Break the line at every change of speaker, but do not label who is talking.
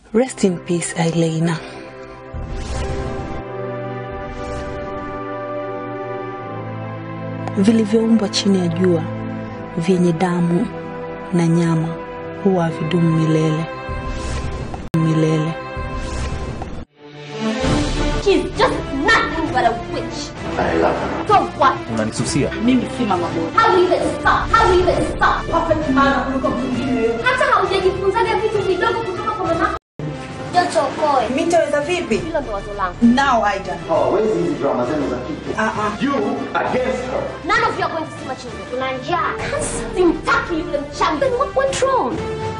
Rest in peace, Aileina. Vilivyoumbwa chini ya jua vyenye damu na nyama huwa havidumu milele milele.
She's just nothing but a witch.
I love her.
So what?
unanisusia
mimi si mama bora.
How will you even stop? How will you even stop?
Perfect man kuliko mwingine.
Hata haujajifunzaga vitu vidogo kutoka kwa mama. Joto okoe.
Mimi nitaweza vipi?
Hilo ndo wazo langu.
Now Aida.
Hawawezi hizi drama zenu za kike.
Ah ah.
You against her.
None of you are going to see my children. Tuna njaa. Simtaki yule mchanga. Then what went wrong?